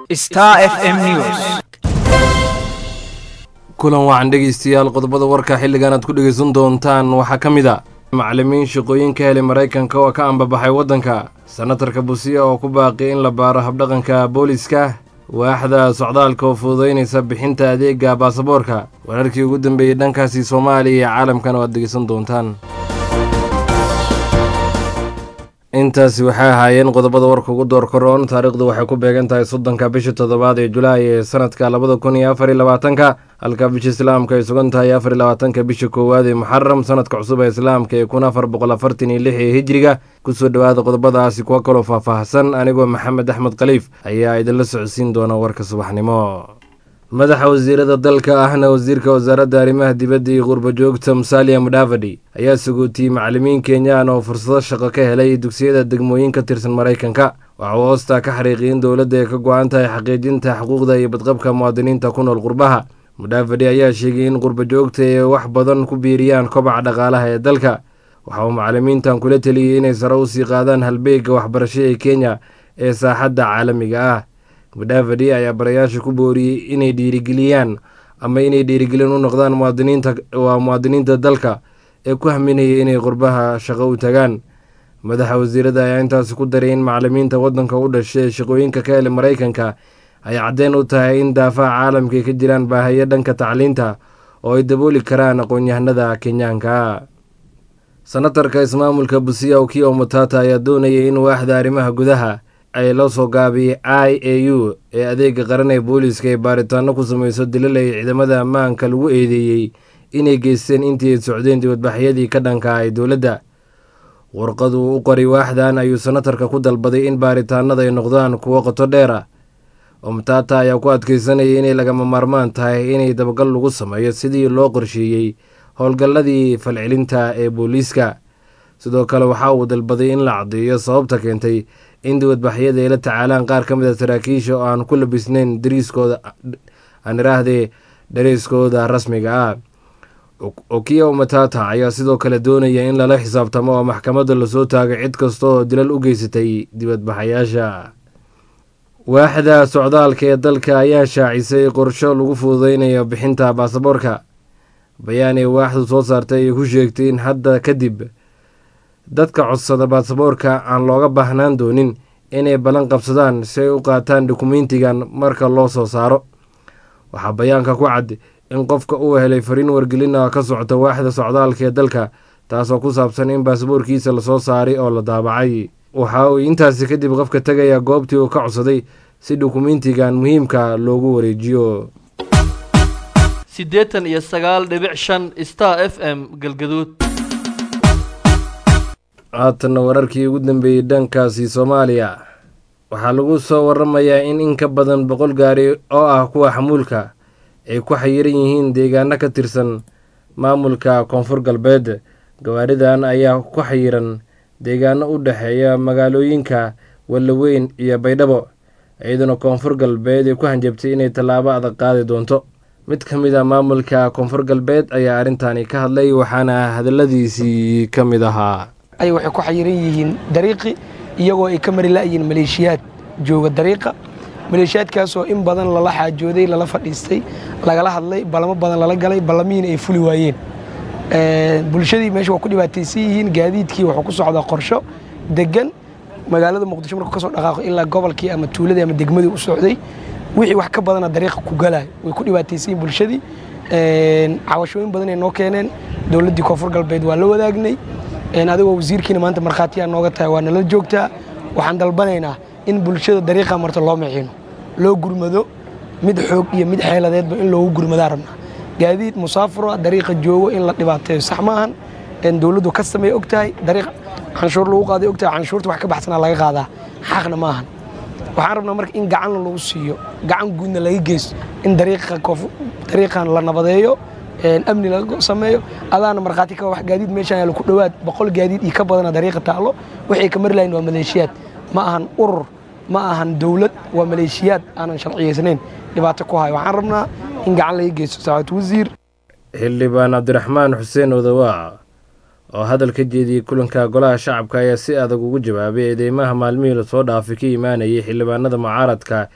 Star FM News. kulan wacan dhegeystayaal qodobada warka xilligan aad ku dhegeysan doontaan waxaa ka mid a macallimiin shaqooyin ka helay maraykanka oo ka ambabaxay waddanka senatarka busiya oo ku baaqi in la baaro habdhaqanka booliska waaxda socdaalka oo fududaynaysa bixinta adeega baasaboorka wararkii ugu dambeeyey dhankaasi soomaaliya iyo caalamkana waad dhegeysan doontaan intaasi waxay ahaayeen qodobada warka ugu door koroon taariikhdu waxay ku beegan tahay soddonka bisha toddobaad ee julaay ee sanadka labada kun iyo afar iyo labaatanka halka bisha islaamka ay sugan tahay afar iyo labaatanka bisha koowaad ee muxaram sanadka cusub ee islaamka ee kun afar boqol afartan iyo lix ee hijriga kusoo dhowaada qodobadaasi kuwa kaloo faahfaahsan anigoo maxamed axmed khaliif ayaa idinla socodsiin doona warka subaxnimo madaxa wasiirada dalka ahna wasiirka wasaaradda arrimaha dibadda iyo qurbajoogta musalia mudhavadi ayaa sagootiyey macallimiin kenyaan oo fursado shaqo ka helay dugsiyada degmooyin ka tirsan maraykanka waxa uu hoostaa ka xariiqiyay in dowladda ay ka go-an tahay xaqiijinta xuquuqda iyo badqabka muwaadiniinta ku nool qurbaha mudhavadi ayaa sheegay in qurbajoogta ay wax badan ku biiriyaan kobaca dhaqaalaha ee dalka waxa uu macallimiintan kula teliyey inay sare usii qaadaan halbeega waxbarasho ee kenya ee saaxadda caalamiga ah mudhavadi ayaa barayaasha ku booriyey inay dhiirigeliyaan ama inay dhiirigelin u noqdaan muwaadiniinta waa muwaadiniinta dalka ee ku haminaya inay qurbaha shaqo u tagaan madaxa wasiirada ayaa intaasi ku daray in macallimiinta waddanka u dhashay ee shaqooyinka ka helay maraykanka ay caddeyn u tahay in daafaha caalamka ay ka jiraan baahayo dhanka tacliinta oo ay dabooli karaan aqoon-yahanada kenyaanka senatarka ismaamulka busiya ukiyo matata ayaa doonayay in waaxda arrimaha gudaha ay la soo gaabiyey i a u ee adeega qaran ee booliiska ay baaritaano ku sameyso dilal ay ciidamada ammaanka lagu eedeeyey inay geysteen intii ay socdeen dibadbaxyadii ka dhanka ay dowladda warqadu u qoray waaxdan ayuu senatarka ku dalbaday in baaritaanada ay noqdaan kuwo qoto dheer ah omtata ayaa ku adkeysanayay inay lagama maarmaan tahay inay dabagal lagu sameeyo sidii loo qorsheeyey howlgalladii falcelinta ee booliiska sidoo kale waxa uu dalbaday in la caddeeyo sababta keentay in dibadbaxyada ay la tacaalaan qaar ka mid a saraakiisha oo aan ku labisnayn dariiskooda aan iraahdee dariiskooda rasmiga ah okiya matata ayaa sidoo kale doonaya in lala xisaabtamo oo maxkamadda lasoo taagay cid kasta oo dilal u geysatay dibadbaxayaasha waaxda socdaalka ee dalka ayaa shaacisay qorsho lagu fududeynayo bixinta baasaboorka bayaan ee waaxdu soo saartay ay ku sheegtay in hadda kadib dadka codsada baasaboorka aan looga baahnaan doonin inay ballan qabsadaan si ay u qaataan dukumentigan marka loo soo saaro waxaa bayaanka ku cad in qofka uu helay fariin wargelina ka socota waaxda socdaalka ee dalka taasoo ku saabsan in baasaboorkiisa lasoo saaray oo la daabacay waxa uu intaasi kadib qofka tegaya goobtii uu ka codsaday si dukumentigan muhiimka loogu wareejiyo siddeetan iyo sagaal dhibic shan star f m galgaduud haatanna wararkii ugu dambeeyey dhankaasi soomaaliya waxaa lagu soo waramayaa in in ka badan boqol gaari oo ah kuwa xamuulka ay ku xayiran yihiin deegaano ka tirsan maamulka koonfur galbeed gawaaridan ayaa ku xayiran deegaano u dhexeeya magaalooyinka wallaweyn iyo baydhabo iyaduna koonfur galbeed ay ku hanjabtay inay tallaabo adag qaadi doonto mid ka mid a maamulka koonfur galbeed ayaa arrintani ka hadlay waxaana hadalladiisii ka mid ahaa ay waxay ku xayiran yihiin dariiqi iyagoo ay ka mari la'yihiin maleeshiyaad jooga dariiqa maleeshiyaadkaasoo in badan lala xaajooday lala fadhiistay lagala hadlay ballamo badan lala galay ballamihiina ay fuli waayeen bulshadii meesha waa ku dhibaataysan yihiin gaadiidkii wuxuu ku socdaa qorsho degan magaalada muqdisho markuu ka soo dhaqaaqo ilaa gobolkii ama tuuladii ama degmadii u socday wixii wax ka badana dariiqa ku galayo way ku dhibaataysan yihiin bulshadii cawashooyin badan ay noo keeneen dowladdii koonfur galbeed waa la wadaagnay adigoo wasiirkiina maanta markhaatiyaa nooga tahay waa nala joogtaa waxaan dalbanaynaa in bulshada dariiqa marta loo miciino loo gurmado mid xoog iyo mid xeeladeedba in loogu gurmadaa rabnaa gaadiid musaafuro dariiqa joogo in la dhibaateeyo sax maahan dowladdu ka sameey og tahay dariiq canshuur lagu qaaday og tahay canshuurta wax ka baxsanaa laga qaadaa xaqna maahan waxaan rabnaa marka in gacanna lagu siiyo gacan guudna laga geysto in dariiqan la nabadeeyo amni laga sameeyo adaana markhaati ka wax gaadiid meeshaan yaalo ku dhowaad boqol gaadiid iyo ka badana dariiqa taalo waxay ka mari lahayn waa maleeshiyaad ma ahan urur ma ahan dowlad waa maleeshiyaad aanan sharciyaysnayn dhibaato ku hayo waxaan rabnaa in gacan laga geysto saacad wasiir xildhibaan cabdiraxmaan xuseen odawaa oo hadal ka jeediyey kulanka golaha shacabka ayaa si adag ugu jawaabay eedeymaha maalmihii lasoo dhaafay ka imaanayay xildhibaanada mucaaradka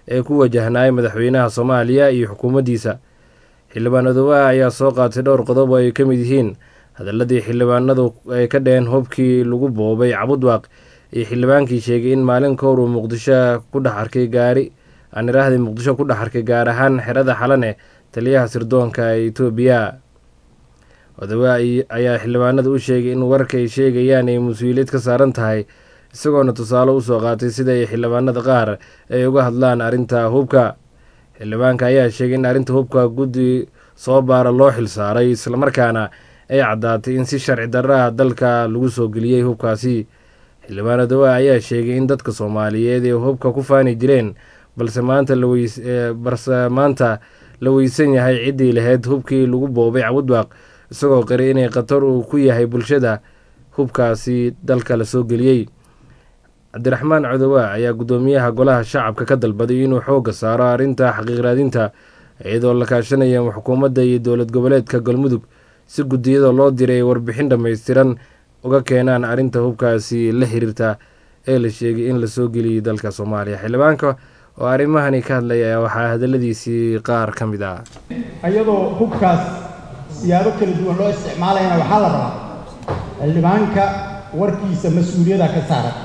ee ku wajahnaay madaxweynaha soomaaliya iyo xukuumaddiisa xildhibaan odowaha ayaa soo qaatay dhowr qodob oo ay ka mid yihiin hadaladii xildhibaanadu ay ka dheheen hubkii lagu boobay cabudwaaq iyo xildhibaankii sheegay in maalin kahor uu muqdisho ku dhex arkay gaari aan iraahday muqdisho ku dhex arkay gaar ahaan xerada xalane taliyaha sirdoonka ee etoobiya odowa ayaa xildhibaanada u sheegay in warka ay sheegayaan ay mas-uuliyad ka saaran tahay isagoona tusaale usoo qaatay sida ay xildhibaanada qaar ay uga hadlaan arrinta hubka xildhibaanka ayaa sheegay in arrinta hubka guddi soo baara loo xilsaaray islamarkaana ay caddaatay in si sharci darraha dalka lagu soo geliyey hubkaasi xildhibaan odowa ayaa sheegay in dadka soomaaliyeed ee hubka ku faani jireen balse maanta balse maanta la weysan yahay ciddii lahayd hubkii lagu boobay cabudwaaq isagoo qiray inay khatar uu ku yahay bulshada hubkaasi dalka la soo geliyey cabdiraxmaan codowa ayaa guddoomiyaha golaha shacabka ka dalbaday inuu xoogga saaro arrinta xaqiiqraadinta iyadoo la kaashanaya xukuumadda iyo dowlad goboleedka galmudug si guddiyada loo diray ay warbixin dhammaystiran uga keenaan arrinta hubkaasi la xiriirta ee la sheegay in lasoo geliyey dalka soomaaliya xildhibaanka oo arrimahani ka hadlaya waxaa hadaladiisii qaar ka mid ah iyadoo hubkaas siyaabo kala duwan loo isticmaalayana waxaa la rabaa xildhibaanka warkiisa mas-uuliyada ka saaran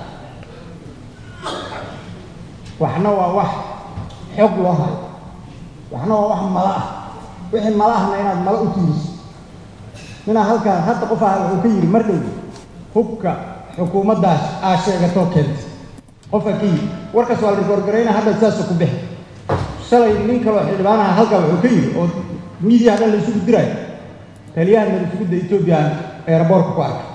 waxna waa wax xog loo hayo waxna waa wax mala ah wixii mala ahna inaad mala u tiiriso minaa halkaan hadda qof ah wuxuu ka yidhi mar dhow hubka xukuumaddaas aa sheegatoo keentay qofka ka yidhi warkaas waa la rigoorgarayna hadda sidaasoo ku bixi shalay nin kaloo xildhibaanaha halkaa wuxuu ka yidhi oo miidiya hadhan la isugu diraayo taliyaha narisugudda etoobiya eeraboorka ku arkay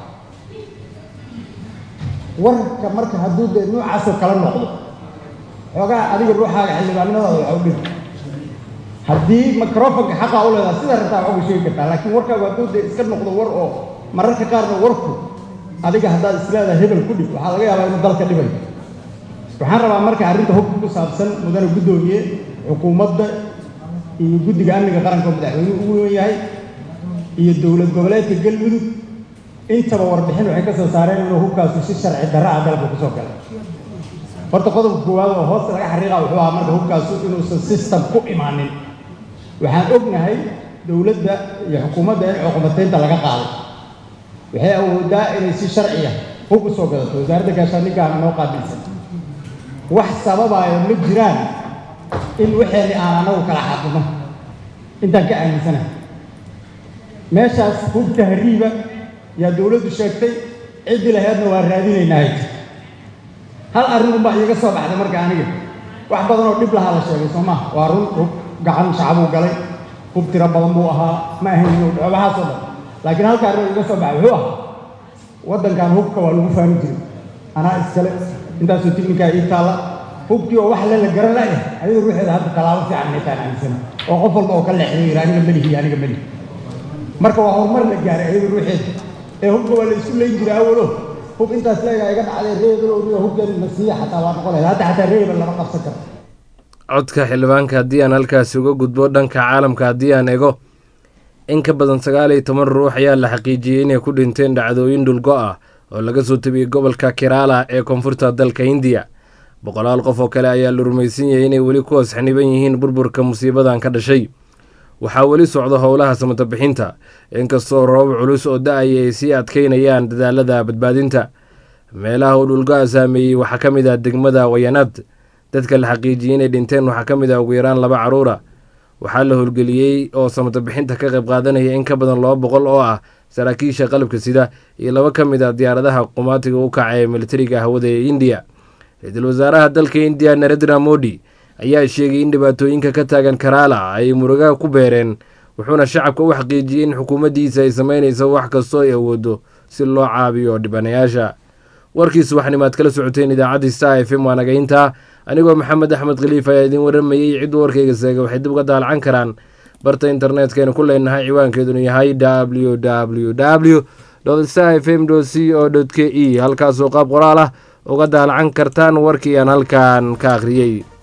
warka marka hadduu dee noocaasoo kala noqdo xoogaa adiga ruuxaaga xildhibaanimadaada waxa u dhigi haddii microfonka xaqaa u leedaha sidaa rabtaa wax uga sheegi kartaa laakiin warkaagu hadduu dee iska noqdo war oo mararka qaarna warku adiga haddaad isleedahay hebel ku dhig waxaa laga yaabaa inuu dalka dhibayo waxaan rabaa marka arrinta hubka ku saabsan mudane guddoomiye xukuumadda iyo guddiga amniga qaranka oo madaxweynuhu ugu weyn yahay iyo dowlad goboleedka galmudug intaba warbixin waxay ka soo saareen inuu hubkaasu si sharci darra ah dalka kusoo galay horta qodobka koowaad oo hoosta laga xariiqa wuxuu ahaa marka hubkaasu inuusan system ku imaanin waxaan ognahay dowladda iyo xukuumadda in cuqubataynta laga qaaday waxay awoodaa inay si sharciya hub u soo gadato wasaaradda gaashaandhiggaana noo qaabilsan wax sababaayo ma jiraan in waxeenni aan anagu kala xaqino intaan ka aaminsanahay meeshaas hub tahriiba yaa dowladdu sheegtay ciddii laheedna waa raadinaynahay hal arrin unbaa iiga soo baxday marka aniga wax badan oo dhib lahaa la sheegay soo maha waa run hub gacan shacbuu galay hub tiro badan buu ahaa ma ahayn inuu dhaco waxaasoo dhan laakiin halka arrin oo iiga soo baxay wuxuu ahaa waddankan hubka waa lagu faani jiray anaa iskale intaasoo tiknikaa ii taalla hubkii oo wax le la garan la'yahay ayadu ruuxeeda hadda tallaabo fiican meeshaan aaminsana oo qof walba oo ka leexday yidhi aniga melihi aniga melihi marka waa horumar la gaaray ayadu ruuxeeda ee hubka waa la isku leyn jiray awalo hub intaas leegaa iga dhacday reebel riyo hubkan nasiiya xataa waa noqon lahayd hadda xataa reebel lama qabsan karo codka xildhibaanka haddii aan halkaasi uga gudbo dhanka caalamka haddii aan ego in ka badan sagaal iyo toban ruux ayaa la xaqiijiyey inay ku dhinteen dhacdooyin dhulgo ah oo laga soo tabiyey gobolka kerala ee koonfurta dalka hindiya boqolaal qof oo kale ayaa la rumaysan yahay inay weli ku hoos xaniban yihiin burburka musiibadan ka dhashay waxaa weli socda howlaha samata bixinta inkastoo roobab culus oo da-aya ay sii adkeynayaan dadaalada badbaadinta meelaha uu dhulgo'a saameeyey waxaa ka mid ah degmada wayanaad dadka la xaqiijiyey inay dhinteen waxaa ka mid ah ugu yaraan laba caruura waxaa la howlgeliyey oo samata bixinta ka qayb qaadanaya in ka badan laba boqol oo ah saraakiisha qalabka sida iyo laba ka mid ah diyaaradaha qumaatiga u kaca ee militariga hawada ee indiya ra-iisul wasaaraha dalka indiya narendra modi ayaa sheegay in dhibaatooyinka ka taagan karaala ay murugaha ku beereen wuxuuna shacabka u xaqiijiyey in xukuumaddiisa ay sameynayso wax kastoo ay awoodo si loo caabiyo dhibanayaasha warkii subaxnimaad kala socoteen idaacadda star f m waa nagayntaa anigoo maxamed axmed khaliif ayaa idiin waramayey cidduu warkayga seegay waxay dib uga daalacan karaan barta internetkaynu ku leenahay ciwaankeedunu yahay w w w star f m c o k e halkaasoo qaab qoraal ah uga daalacan kartaan warkii aan halkan ka akhriyey